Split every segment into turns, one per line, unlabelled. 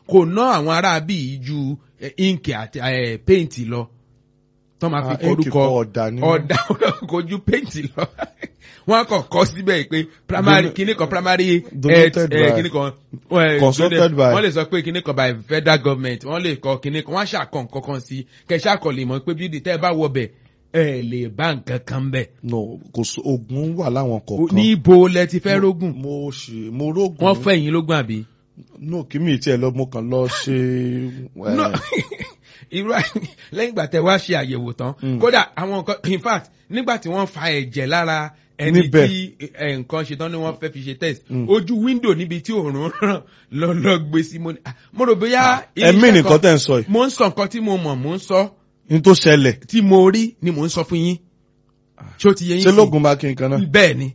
kò ná àwọn ará bíi ju eh, ink àti eh, paint lọ tó máa fi
Ah,
kọ
ink
orúkọ
kọ ọ̀dà ni.
ọ̀dà kò ju paint lọ wọ́n kàn kọ́ síbẹ̀ pé primary
Dono-
kíní kan primary
Donated
eh,
by-
kíní kan eh,
Consulted
donate-
by-
wọ́n lè sọ pé kíní kan by federal government wọ́n lè kọ kíní kan wọ́n á ṣàkọ nǹkan kan sí kẹ̀ṣẹ́ àkọlé mọ̀ pé bíi tẹ́ ẹ bá wọ bẹ̀ ẹ lè bá nǹkan kan bẹ̀
no kò sí ogun wà láwọn kọ̀ọ̀kan.
ní ibo lẹ ti fẹ́ rógùn
mo ṣe mo rógùn.
wọ́n fẹ́ yín lógún àbí.
no kí mi tiẹ̀ lọ mo kàn lọ ṣe. eh,
No, irú àì- lẹ́yìn ìgbà tẹ wá ṣe àyẹ̀wò tán
Mm.
kódà àwọn nǹkan in fact nígbà tí wọ́n fa ẹ̀jẹ̀ lára ẹni
Níbẹ̀.
tí ẹ̀, nǹkan ṣe tán ni wọ́n fẹ́ fi ṣe test
Mm.
ojú wíńdò níbi tí òòrùn ràn lọ lọ gbé sí mo ní ah, mo rò bóyá
ẹ̀mí
iléeṣẹ́
nìkan
kan-
tẹ̀ ń sọ yìí
mo ń sọ nǹkan tí mo mọ̀ mo ń sọ
ní tó ṣẹlẹ̀
tí mo rí ni mo ń sọ fún yín ṣé ó ti yẹ yín
ṣé
sí?
lógun bá kí n kan náà.
bẹ́ẹ̀ ni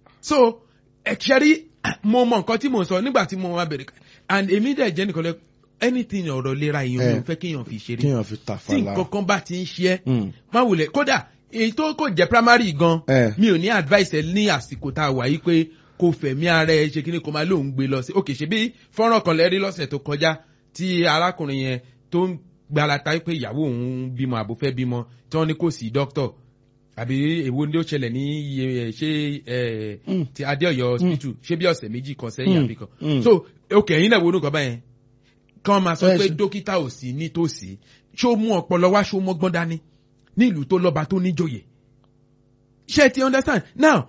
so ẹ̀kẹ́rí mo mọ nǹkan tí mo sọ nígbà tí mo wá bẹ̀rẹ̀ and èmi dẹ̀ jẹ́ nìkan lẹ anything ọ̀rọ̀ lera èèyàn mi
Eh.
ò fẹ́ kéèyàn fi ṣeré
kéèyàn fi
tí
tàfàlà.
nǹkan kan bá ti ń ṣe ẹ́
Mm.
má wulẹ̀ kódà èyí tó kò jẹ́ primary gan
Eh.
mi ò ní advice ẹ ní àsìkò tá a wà yí pé kò fẹ̀mí ara ẹ ṣe kí ni kò máa lóun gbé lọ sí òkè ṣe bí fọ́nrán kan lẹ́rí lọ́sẹ̀ tó kọjá tí arákùnrin yẹn tó ń gbalata pé ìyàwó òun bímọ àbò fẹ́ bímọ tí wọ́n ní kò sí dókítọ̀ àbí èwo ni ó ṣẹlẹ̀ ní iye ẹ̀, ṣé ẹ̀,
Mm.
ti adéọyọ hospital ṣé bí ọ̀sẹ̀ méjì kan sẹ́yìn
Mm.
àbí kan
Mm.
so òkè ẹ̀yin náà wo nǹkan báyẹn kán máa sọ
Ẹ
pé
ṣe-
dókítà ò sí nítòsí ṣó mú ọpọlọ wá ṣó mọ́gbọ́n dání ní ìlú tó lọ́ba tó níjòyè ṣé ẹ ti understand now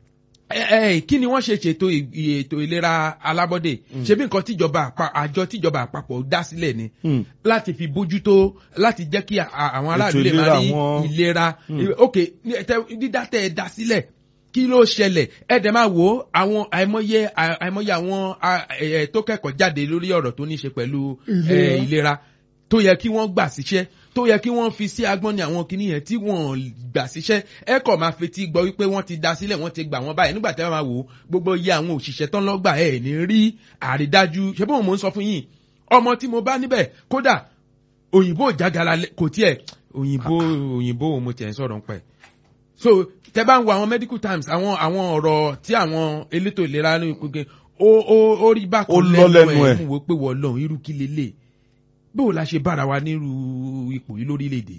ẹ ẹ kí ni wọ́n ṣe ṣètò ì- ètò ìlera alábọ́dé ṣe bí nǹkan tíjọba àpá àjọ tíjọba àpapọ̀ dá sílẹ̀ ni
Mm.
láti fi bójútó láti jẹ́ kí a- a- àwọn aráàlú lè
ìlera
máa rí
wọn.
ìlera
Mm.
ok ní- tẹ- dídá tẹ ẹ dá sílẹ̀ kí ló ṣẹlẹ̀ ẹ dẹ̀ máa wò ó àwọn àìmọye à- àìmọye àwọn a- ẹ- ẹ tó kẹ́kọ̀ọ́ jáde lórí ọ̀rọ̀ tó ní ṣe pẹ̀lú ẹ,
Ìlera.
ìlera tó yẹ kí wọ́n gbà síṣẹ́ tó yẹ kí wọ́n fi sí agbọ́n ní àwọn kinní yẹn tí wọ́n gbà síṣẹ́ ẹ kọ̀ máa fetí gbọ́ wípé wọ́n ti da sílẹ̀ wọ́n ti gbà wọ́n báyìí nígbà tí wọ́n máa wò ó gbogbo iye àwọn òṣìṣẹ́ tán lọ́gbà ẹ̀ ní rí àrídájú ṣé bóun mò ń sọ fún yín ọmọ tí mo bá níbẹ̀ kódà òyìnbó ìjágara lẹ- kò tiẹ̀ òyìnbó òyìnbó òun mo tiẹ̀ ń sọ̀rọ̀ ń pẹ̀ so tẹ bá ń wo àwọn medical times àwọn àwọn ọ̀rọ̀ tí àwọn elétò ìlera ní ìpínlẹ̀ ó ó ó rí bákan
Ó lọ lẹ́nu ẹ̀.
mú wo pé wọ́n lọ́hùn irú kí lélẹ̀ bó la ṣe bára wa nírú ipò yìí lórílẹ̀‐èdè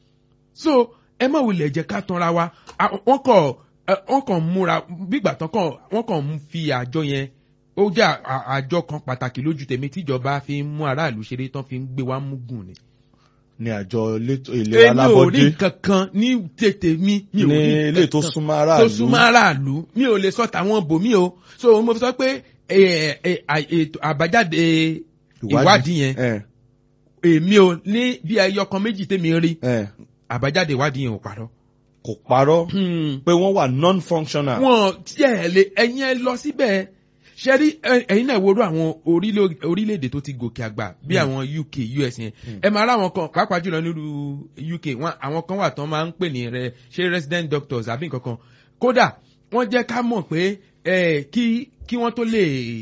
so ẹ má wulẹ̀ jẹ́ ká tanra wa À, wọ́n kàn ẹ, wọ́n kàn múra bígbà tán kàn wọ́n kàn ń fi àjọ yẹn ó jẹ́ à- à- àjọ kan pàtàkì lójú tèmi tíjọba fi ń mú aráàlú ṣeré tán fi ń gbé wa múgùn ni
ní àjọ elétò ìlera
èmi ò rí
alábọ́dé
nǹkan kan ní tètè mi mi ò
ní
rí
ilé
nǹkan
tó
kan
súnmọ́
tó
aráàlú
súnmọ́ aráàlú mi ò lè sọ tàwọn bòmí o so mo fi sọ pé ẹ, ẹ, à- ètò àbájáde ìwádìí yẹn
ẹ
èmi ò ní bí ẹyọ kan méjì tèmi rí
ẹ
àbájáde ìwádìí yẹn ò parọ́.
kò parọ́ pé wọ́n wà non-functional.
wọn tiẹ̀ lè ẹ̀yin ẹ lọ síbẹ̀ ṣe rí ẹ- ẹ̀yin náà worú àwọn orílẹ̀- orílẹ̀-èdè tó ti gòkè àgbà bí àwọn UK US yẹn ẹ máa ráwọn kan pàápàá jùlọ nílùú UK wọn àwọn kan wà tán máa ń pè ní rẹ ṣé resident doctors àbí nǹkan kan kódà wọ́n jẹ́ ká mọ̀ pé ẹ, kí kí wọ́n tó lè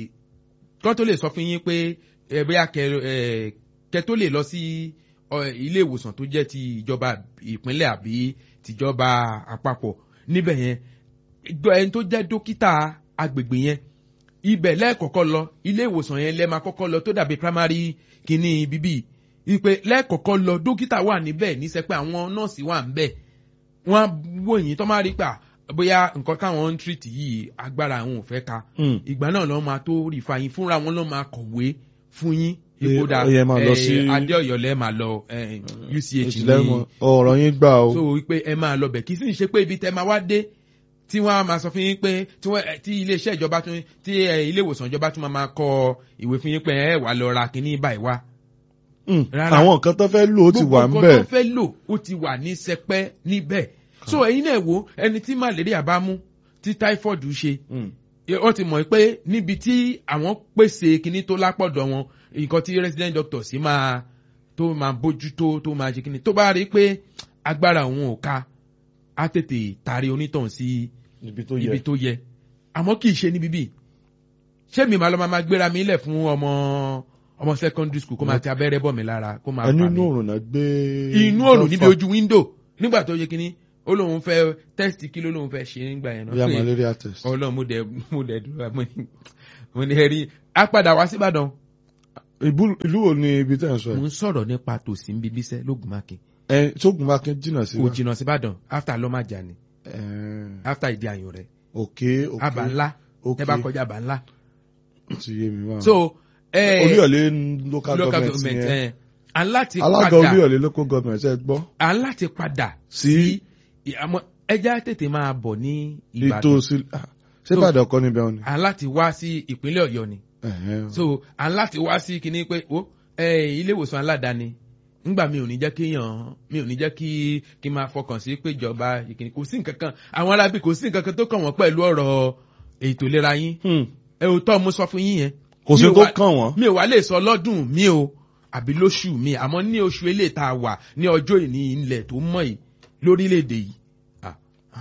kí wọ́n tó lè sọ fún yín pé ẹ, bóyá kẹ ẹ, kẹ tó lè lọ sí ọ, ilé ìwòsàn tó jẹ́ ti ìjọba ìpínlẹ̀ àbí tìjọba àpapọ̀ níbẹ̀ yẹn gbọ́ ẹni tó jẹ́ dókítà agbègbè yẹn ibẹ̀ lẹ́ẹ̀kọ̀kọ́ lọ ilé ìwòsàn yẹn lẹ́ẹ̀ máa kọ́kọ́ lọ tó dàbí primary kìíní bíbí ìpè lẹ́ẹ̀kọ̀kọ́ lọ dókítà wà níbẹ̀ níṣẹ́ pé àwọn nọ́ọ̀sì wà níbẹ̀ wọ́n á wò yín tó máa rí pa bóyá nǹkan táwọn ń tírìtì yìí agbára àwọn ò fẹ́ ka
Mm.
ìgbà náà lọ́ máa tó rí fa yín fúnra wọn lọ́ máa kọ̀wé fún yín
Pé
ipò dà
ó yẹ máa lọ sí-
adéọyọ lẹ́ẹ̀ máa lọ eh, UCH ní
ìtìlẹ́mọ̀ ọ̀rọ̀ yín gbà o.
so wípé ẹ máa lọ bẹ̀ kì í sì ń ṣe pé ibi tẹ máa wá dé tí wọ́n á máa sọ fún yín pé tí wọ́n tí iléeṣẹ́ ìjọba tún tí ẹ, ilé ìwòsàn ìjọba tún máa máa kọ ìwé fún yín pé ẹ wà lọ ra kínní báyìí wá.
Mm.
rárá.
àwọn nǹkan tó fẹ́ lò ó ti wà ń
gbogbo
bẹ̀.
nǹkan tó fẹ́ lò ó ti wà ní sẹpẹ́ níbẹ̀. so ẹ̀yin náà wo ẹni tí malaria bá mú tí typhoid ṣe
Mm.
wọ́n ti mọ̀ pé níbi tí àwọn pèsè kinní tó lápọ̀dọ̀ wọn nǹkan tí resident doctor sì máa tó máa bójútó tó máa ṣe kinní tó bá rí i pé agbára òun ò ká á tètè taari onítàn sí
ibi tó
ibi
yẹ.
tó yẹ àmọ́ kì í ṣe níbí bí ṣé mi máa lọ máa gbéra mi lẹ̀ fún ọmọ ọmọ secondary school kó máa ti abẹ́rẹ́ bọ̀ mí lára kó máa
ẹnu
fà
inú
mí
òrùn náà gbé.
inú òrùn níbi ojú window nígbà tó yẹ kinní ó lóun fẹ́ test kí ló lóun fẹ́ ṣe nígbà yẹn
bóyá
náà
malaria test.
ọlọ́run mo dẹ̀ mo dẹ̀ dúró mo ní mo ní ẹ̀rí á padà wá síbàdàn
Ìbú- ìlú wo ni ibi tẹ́ ẹ̀ ń sọ
mo
yìí?
ń sọ̀rọ̀ nípa tòsí ń bíbí sẹ́ lógùnmákin
ẹ sógun bá kí n jìnnà sí
kò
wa.
jìnnà síbàdàn after lọ́màjà ni
Ẹ,
after ìdí àyàn rẹ̀
òkè òkè
àbá ńlá
òkè
ẹ bá kọjá àbá ńlá.
ó ti yé mi wá.
so eh,
Olúyọ̀lé local
local
government
government
yẹn
eh, à ń láti
alága
padà
Olúyọ̀lé local government ẹ gbọ́
à ń láti padà
sí
àmọ́ ẹja tètè máa bọ̀ ní
ètò
ìbàdàn
sí ah, ṣé Ìbàdàn kọ́ níbẹ̀ ni.
à ń láti wá sí ìpínlẹ̀ ọ̀yọ́ ni
Ẹ̀hẹ́n.
so à ń láti wá sí kinní pé ó ilé ìwòsàn aládàáni ńgbà mi ò ní jẹ́ kí yàn mi ò ní jẹ́ kí kí n máa fọkàn sí pé ìjọba ìkíni kò sí nǹkan kan àwọn arábí kò sí nǹkan kan tó kàn wọ́n pẹ̀lú ọ̀rọ̀ ètò ìlera yín
Hmm.
ẹ ò tọ́ mo sọ fún yín yẹn
kò sí
Mi ò
tó
wá-
kàn wọ́n.
mi ò wá lè sọ lọ́dún mi o àbí lóṣù mi àmọ́ ní oṣù eléyìí tá a wà ní ọjọ́ ìní ilẹ̀ tó mọ̀ yìí lórílẹ̀‐èdè yìí Ah.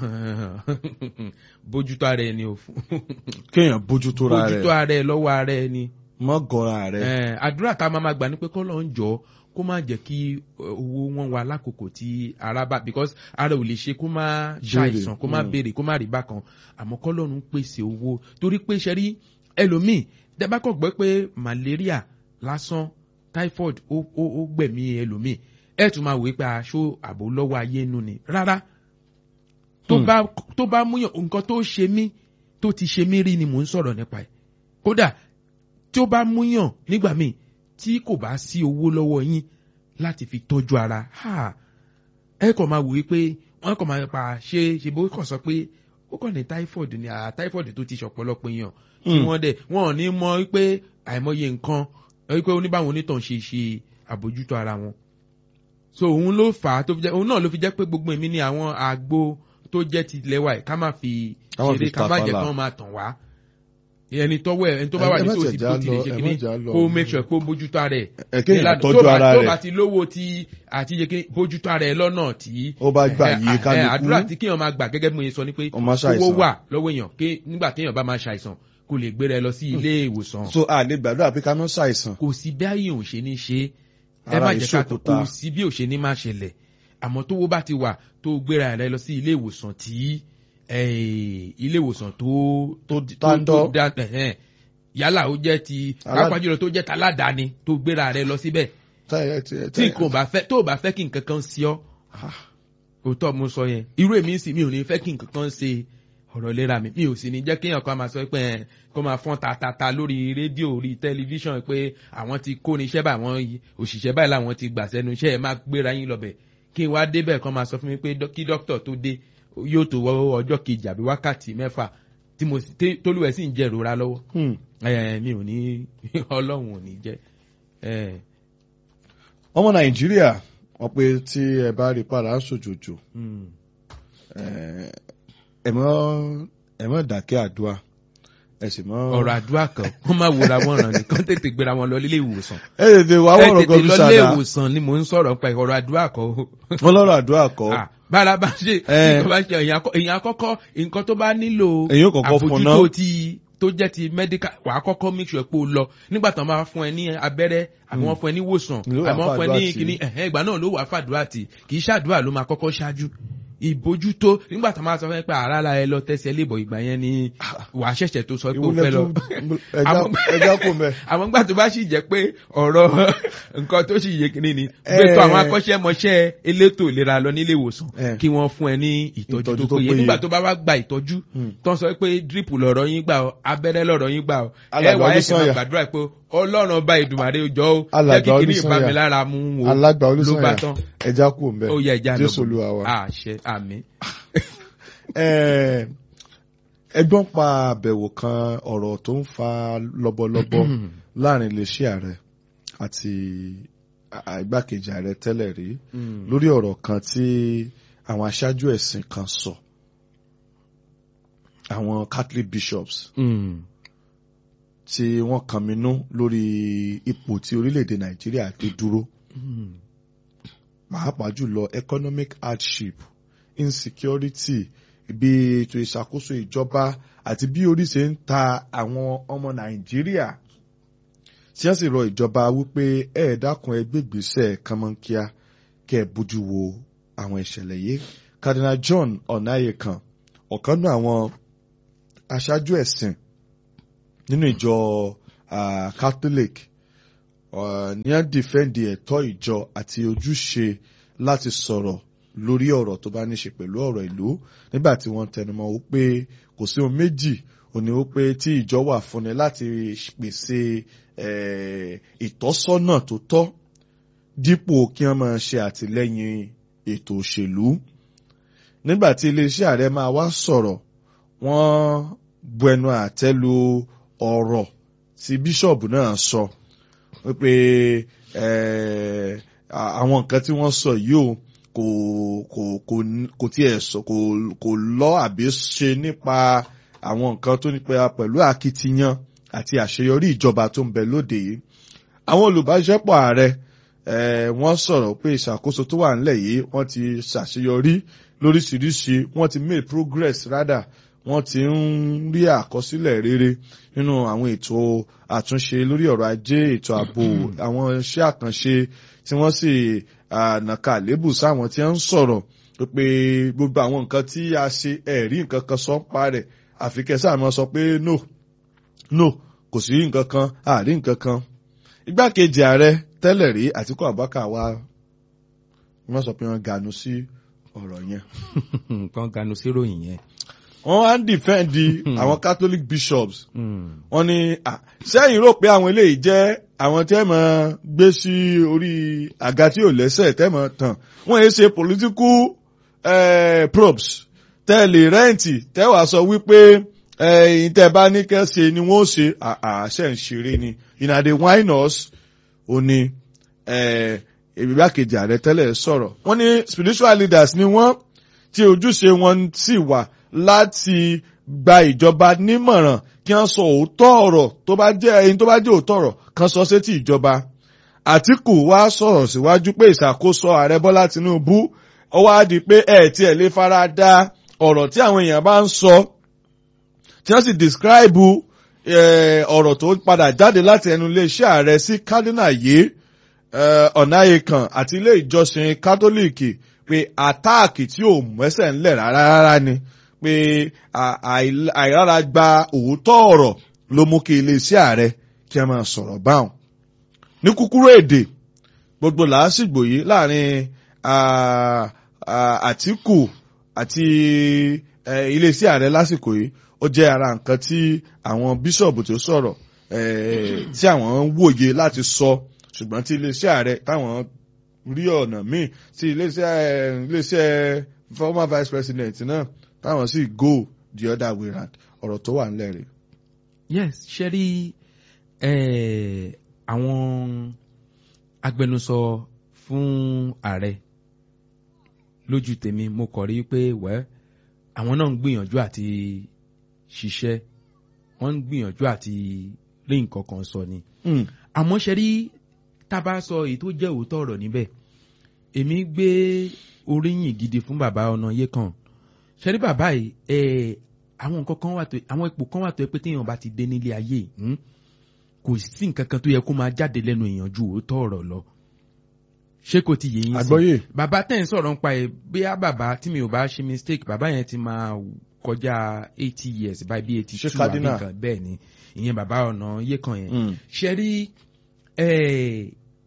bójútó ara ẹni o fún
kéèyàn bójútó ra
bójútó
rẹ̀
ara ẹ lọ́wọ́ ara ẹni
mọ́ gọ́ra rẹ̀.
Eh, àdúrà tá a máa ma gbà ní pé kọ́ ló ń jọ kó má jẹ́ kí eh, owó wọn wà lákòókò tí ara bá because ara ò lè ṣe kó má ṣàìsàn kó má
mm.
béèrè kó má rí bákan àmọ́ kọ́ lọ́run pèsè owó torí pé ṣe rí ẹlòmíì dẹ́bàkọ̀ gbọ́ pé malaria lásán typhoid ó ó ó gbẹ̀mí ẹlòmíì ẹ̀ tún máa wò pé aṣọ àbò lọ́wọ́ ayé nu ni rárá tó
Hmm.
bá tó bá múyàn nǹkan tó ṣe mí tó ti ṣe mí rí ni mò ń sọ̀rọ̀ nípa ẹ̀ kódà tí ó bá múyàn nígbà míì tí kò bá sí owó lọ́wọ́ yín láti fi tọ́jú ara ha, ẹ kàn máa wò ó pé wọ́n kàn máa pa ṣe ṣe bó kàn sọ pé ó kàn ní typhoid ni àà typhoid tó ti ṣọ̀pọ̀lọpọ̀ èèyàn tí
Hmm.
wọ́n dẹ̀ wọ́n ò ní mọ̀ pé àìmọye nǹkan ẹ pé oníbàwọn onítàn ṣe ṣe àbójútó ara wọn so òun ló fà á tó fi jẹ́ òun náà ló fi jẹ́ pé gbogbo èmi ni àwọn àgbo tó jẹ́ ti ilẹ̀ wa yìí ká má fi
Ká má fi
ṣeré ká má jẹ́
tàfàlà.
kán máa tàn wá ẹni tọ́wọ́ ẹ̀ ẹni tó bá wà
Ẹ- ẹ má
nítòsí
jẹ́
tó
já
ti lè
lọ,
ṣe
ẹ
kíní
má já lọ.
kó make sure kó bójútó ara ẹ̀
ẹ kéèyàn
ìlànà
tọ́jú
tó bá-
ara
tó bá
rẹ̀
ti lówó tí àti yẹ kí bójútó ara ẹ̀ lọ́nà tí
ó bá gbà
ẹ,
yí
ẹ,
kálukú
àdúrà tí kéèyàn máa gbà gẹ́gẹ́ bí mo ṣe sọ ni pé
Ó máa
owó
ṣàìsàn.
wà lọ́wọ́ èèyàn ké nígbà téèyàn bá máa ṣàìsàn kó lè gbéra ẹ lọ sí ilé ìwòsàn
so a lè gbàdúrà pé ká má ṣàìsàn
kò sí bí ààyè ò ṣe ní ṣe ẹ
Ara
má jẹ́ ká tó
ìṣòkòtà.
kò sí bí ò ṣe ní má ṣẹlẹ̀ àmọ́ tówó bá ti wà tó gbéra rẹ lọ sí ilé ìwòsàn tí eh, ilé ìwòsàn tó
tó
tó
dáńdọ́
tó dá ẹ̀hẹ́n. yálà ó jẹ́ ti
Alá-
pàápàá jùlọ tó jẹ́ taládàáni tó gbéra rẹ lọ síbẹ̀
táyà tí
tí nǹkan ò bá fẹ́ tó ò bá fẹ́ kí nǹkan kan sí ọ òótọ́ mo sọ yẹn irú èmi sì mi ò ní fẹ́ kí nǹkan kan ṣe ọ̀rọ̀ ìlera mi mi ò sì ní jẹ́ kéèyàn kan máa sọ pé ẹ̀ kó máa fọ́n tatata lórí rédíò orí tẹlifíṣàn pé àwọn ti kó ní iṣẹ́ báyìí àwọn òṣìṣẹ́ báyìí làwọn ti gbà sẹ́nu iṣẹ́ ẹ̀ máa gbéra yín lọ́bẹ̀ kí n wá débẹ̀ kan máa sọ fún mi pé dó- kí dókítà tó dé yóò tó wọ́ ọjọ́ kejì àbí wákàtí mẹ́fà tí mo sì- tí- tólúwẹ̀ sì ń jẹ́ ìrora lọ́wọ́
Hmm.
ẹ̀ mi ò ní ọlọ́run ò ní jẹ́ ẹ̀
ọmọ nàìjíríà wọ́n pé tí ẹ bá rí padà ń sòjòjò
mm.
eh, ẹ mọ́ ẹ mọ́ dákẹ́ àdúrà ẹ sì mọ́.
ọ̀rọ̀ àdúrà kan wọ́n máa wòra wọn ràn nìkan tètè gbéra wọn lọ ilé ìwòsàn
ẹ tètè wá
ẹ
wọ̀rọ̀
tètè
kan
lọ
bí
ilé
sàdá
ìwòsàn ni mò ń sọ̀rọ̀ pa ọ̀rọ̀ àdúrà kan o.
wọ́n lọ́rọ̀ àdúrà kọ́
Ah, bára bá ṣe
Eh.
nǹkan bá ṣe èèyàn àkọ́- èèyàn àkọ́kọ́ nǹkan tó bá nílò
Èyàn ó kọ́kọ́ fún un náà.
àbójútó ti tó jẹ́ ti medical wàá kọ́kọ́ make sure pé o lọ nígbà tí wọ́n bá fún ẹ ní abẹ́rẹ́ àbí wọ́n fún ẹ ní wòsàn
Ló wà
àbí wọ́n fún ẹ ní
fàdúrà tì.
kíní ẹ̀hẹ́ ìgbà náà ló wà fàdúrà tì kì í ṣàdúrà ló máa kọ́kọ́ ṣáájú ìbójútó nígbà tí wọ́n máa sọ fún ẹ pé àrà la ẹ lọ tẹ́sẹ̀ lébọ̀ ìgbà yẹn ni wàá ṣẹ̀ṣẹ̀ tó sọ pé o fẹ́ lọ Àwọn-
ẹja kò mẹ́.
àwọn gbà tó bá sì jẹ́ pé ọ̀rọ̀ nǹkan tó sì yé kínní ni gbé tó àwọn akọ́ṣẹ́mọṣẹ́ elétò ìlera lọ nílé ìwòsàn
Eh.
kí wọ́n fún ẹ ní ìtọ́jú
Ìtọ́jú
tó
tó
péye
péye.
nígbà tó bá wá gba ìtọ́jú
Hmm.
tó ń sọ pé dírípù lọ̀rọ̀ yín gbà ọ́ abẹ́rẹ́ lọ̀rọ̀ yín gbà ọ́ ẹ
Alàgbà
wà ẹ sì máa
Olúsànyà.
gbàdúrà pé ọlọ́run ọba ìdùmàrè jọ ó jẹ́
Alàgbà
kí kìíní
Olúsànyà.
ìbámi lára mú wò
alágbà
ló bá
olùsọ̀yà
tán
ẹja kò mẹ́.
ó yẹ ẹja
jésù olúwa wa.
àṣẹ àmì.
Eh, ẹgbọ́n pa àbẹ̀wò kan ọ̀rọ̀ tó ń fa lọ́bọ̀lọ́bọ̀ láàrin iléeṣẹ́ ààrẹ àti à- igbákejì ààrẹ tẹ́lẹ̀ rí lórí ọ̀rọ̀ kan tí àwọn aṣáájú ẹ̀sìn kan sọ àwọn Catholic bishops tí wọ́n kànmínú lórí ipò tí orílẹ̀-èdè Nàìjíríà dé dúró pàápàá jùlọ economic hardship insecurity bí ètò ìṣàkóso ìjọba àti bí orí ṣe ń ta àwọn ọmọ Nàìjíríà tí wọ́n sì rọ ìjọba wípé ẹ dákun ẹ gbégbèsè kánmọ́nkíá kẹ́ ẹ bójú wo àwọn ìṣẹ̀lẹ̀ yìí Cardinal John Ọ̀nàyẹ̀kan ọ̀kan náà àwọn aṣáájú ẹ̀sìn nínú ìjọ ah, Catholic uh, ní à ń dìfẹ́ǹdì ẹ̀tọ́ ìjọ àti ojúṣe láti sọ̀rọ̀ lórí ọ̀rọ̀ tó bá ní ṣe pẹ̀lú ọ̀rọ̀ ìlú nígbà tí wọ́n tẹnumọ́ ó pé kò sí ohun méjì òní ó pé tí ìjọ wà fúnni láti pèsè eh, ìtọ́sọ́nà tó tọ́ dípò kí wọ́n máa ṣe àtìlẹ́yìn ètò òṣèlú nígbà tí iléeṣẹ́ ààrẹ máa wá sọ̀rọ̀ wọ́n bu ẹnu àtẹ́ lu ọ̀rọ̀ tí bíṣọ̀bù náà sọ wípé eh, à- àwọn nǹkan tí wọ́n sọ yìí o kò kò kò kò tiẹ̀ sọ kò kò lọ àbí ṣe nípa àwọn nǹkan tó nípa pẹ̀lú akitiyan àti àṣeyọrí ìjọba tó ń bẹ lóde yìí àwọn olùbáṣepọ̀ ààrẹ eh, wọ́n sọ̀rọ̀ pé ìṣàkóso tó wà nílẹ̀ yìí wọ́n ti ṣàṣeyọrí lóríṣiríṣi wọ́n ti make progress rather wọ́n ti ń rí àkọsílẹ̀ rere nínú àwọn ètò àtúnṣe lórí ọ̀rọ̀ ajé ètò ààbò àwọn iṣẹ́ àkànṣe tí wọ́n sì ah, nàka àlébù sáwọn tí wọ́n ń sọ̀rọ̀ pé gbogbo àwọn nǹkan tí a ṣe ẹ̀rí nǹkan kan sọ ń pa rẹ̀ àfi kẹsà máa sọ pé no no kò sí nǹkan kan àrí nǹkan kan igbákejì ààrẹ tẹ́lẹ̀ rí Àtíkù Abubakar wá wọ́n sọ pé wọ́n ganu sí ọ̀rọ̀ yẹn
kan ganu síròyìn yẹn.
wọ́n wá ń dìfẹ́ǹdì àwọn Catholic bishops
Hmm.
wọ́n ní ah, sẹ́yìn rò pé àwọn eléyìí jẹ́ àwọn tẹ́ mọ̀ gbé sí orí àga tí ò lẹ́sẹ̀ tẹ́ mọ̀ tàn wọ́n yé ṣe political eh, probes tẹ́ lè rẹ́ǹtì tẹ́ wàá sọ wípé ẹ̀yìn tẹ́ bá ní kẹ́sẹ̀ ni wọ́n ṣe àṣẹ ń ṣeré ni ìnàdé wine us ò ní ìgbákejì ààrẹ tẹ́lẹ̀ sọ̀rọ̀ wọ́n ní spiritual leaders ni wọ́n tí ojúṣe wọn sì wà láti gba ìjọba nímọ̀ràn kí wọ́n sọ òótọ́ ọ̀rọ̀ tó bá jẹ́ ẹyin tó bá jẹ́ òótọ́ ọ̀rọ̀ kan sọ sétí ìjọba. Àtíkù wá sọ̀rọ̀ síwájú pé ìṣàkóso ààrẹ Bọ́lá Tinubu ó wá di pé ẹ̀ tí ẹ̀ lè fara da ọ̀rọ̀ tí àwọn èèyàn bá ń sọ tí wọ́n sì describe ọ̀rọ̀ tó padà jáde láti ẹnu iléeṣẹ́ ààrẹ sí cardinal yìí ọ̀nàyẹ̀kàn àti ilé ìjọsìn kátólíìkì pé àtáàkì tí ò mẹ́sẹ̀ ńlẹ̀ rárá rárá ni pé àìrára gba òótọ́ ọ̀rọ̀ ló mú kí iléeṣẹ́ ààrẹ kí ẹ máa sọ̀rọ̀ báwọn. ní kúkúrú èdè gbogbo làásìgbò yìí láàrin Àtíkù àti iléeṣẹ́ ààrẹ lásìkò yìí ó jẹ́ ara nǹkan tí àwọn bíṣọ̀bù tó sọ̀rọ̀ tí àwọn ń wòye láti sọ ṣùgbọ́n tí iléeṣẹ́ ààrẹ táwọn rí ọ̀nà míì tí iléeṣẹ́ iléeṣẹ́ former vice president náà táwọn sì go the other way round ọ̀rọ̀ tó wà nílẹ̀ rẹ̀.
yes ṣe rí àwọn agbẹnusọ fún ààrẹ lójú tèmi mo kọ̀ rí pé wẹ́ àwọn náà ń gbìyànjú àti ṣiṣẹ́ wọ́n ń gbìyànjú àti rí nǹkan kan sọ ni. àmọ́ ṣe rí tá a bá sọ èyí tó jẹ́ òótọ́ ọ̀rọ̀ níbẹ̀ èmi gbé oríyìn gidi fún bàbá Ọ̀nàyékàn ṣe rí bàbá yìí ẹ̀ àwọn nǹkan kan wà tó àwọn ipò kan wà tó yẹ pé téèyàn bá ti dé nílé ayé kò sí nǹkan kan tó yẹ kó máa jáde lẹ́nu èèyàn ju òótọ́ ọ̀rọ̀ lọ ṣé kò ti yé yín sí
àgbọ́yé
bàbá tẹ̀ ń sọ̀rọ̀ nípa ẹ̀ bóyá bàbá tí mi ò bá ṣe mistake bàbá yẹn ti máa kọjá eighty years báyìí bí eighty two àbí
cardinal?
nǹkan bẹ́ẹ̀ ni ìyẹn bàbá Ọ̀nàyékàn yẹn
Mm.
ṣe rí ẹ̀,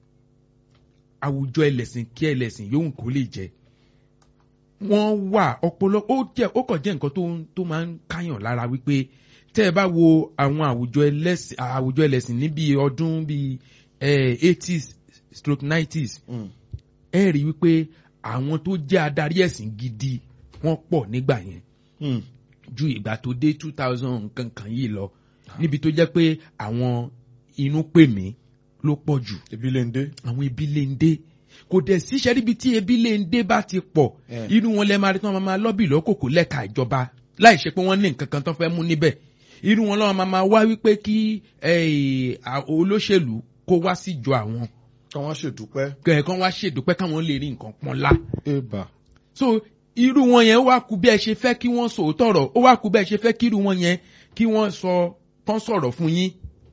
àwùjọ ẹlẹ́sìn kí ẹlẹ́sìn yóò kó lè jẹ́ wọ́n wà ọpọlọ ó jẹ́ ó kàn jẹ́ nǹkan tó ń- tó máa ń káyàn lára wípé tẹ́ ẹ bá wo àwọn àwùjọ ẹlẹ́sìn àwùjọ ẹlẹ́sìn níbi ọdún bíi eighties stroke nineties
Mm.
ẹ rí wípé àwọn tó jẹ́ adarí ẹ̀sìn gidi wọ́n pọ̀ nígbà yẹn
Mm.
ju ìgbà tó dé two thousand nǹkan kan yìí lọ níbi tó jẹ́ pé àwọn inú pè mí ló pọ̀ jù
ebi lè ń dé.
àwọn ebi lè ń dé kò dẹ̀ síṣẹ́ níbi tí ebi lè ń dé bá ti pọ̀
Eh.
inú wọn lẹ́ máa rí tí wọ́n máa lọ́bì lọ́kòkò lẹ́ka ìjọba láì ṣe pé wọ́n ní nǹkan kan tó fẹ́ mú níbẹ̀ irú wọn lọ́wọ́ máa máa wá wípé kí eh, à- olóṣèlú kó wá síjọ àwọn
kí wọ́n ṣèdúpẹ́.
kẹ̀kọ́ wá ṣèdúpẹ́ káwọn lè rí nǹkan pọ́nlá
eba.
so irú wọn yẹn wá kú bí ẹ ṣe fẹ́ kí wọ́n sòótọ́ ọ̀rọ̀ ó wá kú bí ẹ ṣe fẹ́ kí irú wọn yẹn kí wọ́n sọ kán sọ̀rọ̀ fún yín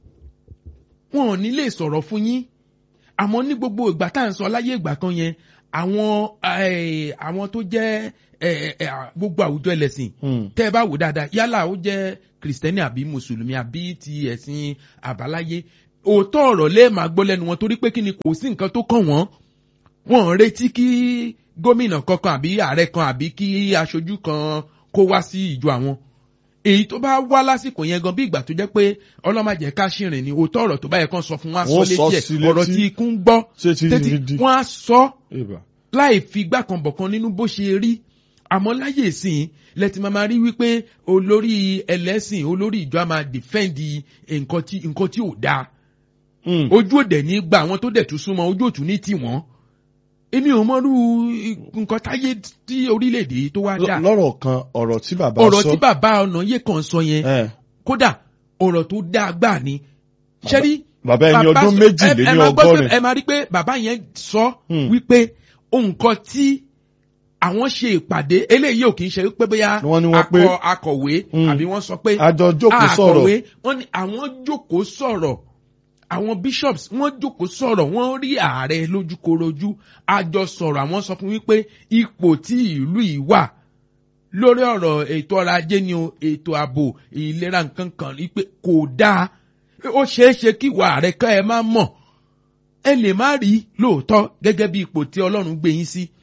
wọn ò ní lè sọ̀rọ̀ fún yín àmọ́ ní gbogbo ìgbà tá à ń sọ láyé ìgbà kan yẹn àwọn eh, àwọn tó jẹ́ eh, eh, gbogbo àwùjọ ẹlẹ́sìn
Mm.
tẹ́ ẹ bá wò dáadáa yálà ó jẹ́ kìrìsìtẹ́nì àbí mùsùlùmí àbí ti ẹ̀sìn àbáláyé òótọ́ ọ̀rọ̀ lẹ́ẹ̀ máa gbọ́ lẹ́nu wọn torí pé kí ni kò sí nǹkan tó kàn wọ́n wọ́n ń retí kí gómìnà kankan àbí ààrẹ kan àbí kí aṣojú kan kó wá sí ìjọ àwọn èyí tó bá wá lásìkò yẹn gan bí ìgbà tó jẹ́ pé ọlọ́màjẹ́ ká ṣìrìn ni òótọ́ ọ̀rọ̀ tó bá yẹ kán sọ fún wa sọ
Wọ́n sọ
létí
sí
ẹ̀
létí.
ọ̀rọ̀ tí ikú ń gbọ́
ṣé ti
tètè
rí di.
wọ́n á sọ
Ìbà.
láì fi igbá kan bọ̀kan nínú bó ṣe rí àmọ́ láyè ìsìn lẹ́tì máa máa rí wípé olórí ẹlẹ́sìn olórí ìjọ á máa dìfẹ́ǹdì nǹkan tí nǹkan tí ò dáa
Mm.
ojú òdẹ ní gba àwọn tó dẹ̀ tún súnmọ́ ojú òtún ní tiwọn èmi ò mọrú nǹkan táyé tí orílẹ̀-èdè yìí tó wá dà
lọ́rọ̀ kan ọ̀rọ̀ tí bàbá
ọ̀rọ̀
sọ
tí bàbá ọ̀nà yé kan sọ yẹn
ẹ̀,
kódà ọ̀rọ̀ tó dáa gbà ni ṣẹ́rí
bàbá ẹni
bàbá
ọdún
sọ-
méjì
ẹ-
lé
ẹ
ní
máa gbọ́ pé-
ọgọ́rin
ẹ máa rí pé bàbá yẹn sọ
Hmm.
wípé nǹkan tí àwọn ṣe ìpàdé eléyìí ò kì í ṣe pé bóyá
Wọ́n ní wọ́n pé-
akọ- akọ̀wé
Hmm.
àbí wọ́n sọ pé
àjọ jókòó sọ̀rọ̀
akọ̀wé wọ́n ní àwọn jókòó sọ̀rọ̀ àwọn bishops wọ́n jókòó sọ̀rọ̀ wọ́n rí ààrẹ lójúkorojú àjọ sọ̀rọ̀ àwọn sọ fún wípé ipò tí ìlú yìí wà lórí ọ̀rọ̀ ètò ọrọ̀ ajé ni o ètò ààbò ìlera nǹkan kan rí pé kò dáa ó ṣeé ṣe kí ìwà ààrẹ ká ẹ má mọ̀ ẹ lè má rí lóòótọ́ gẹ́gẹ́ bí ipò tí ọlọ́run gbé yín sí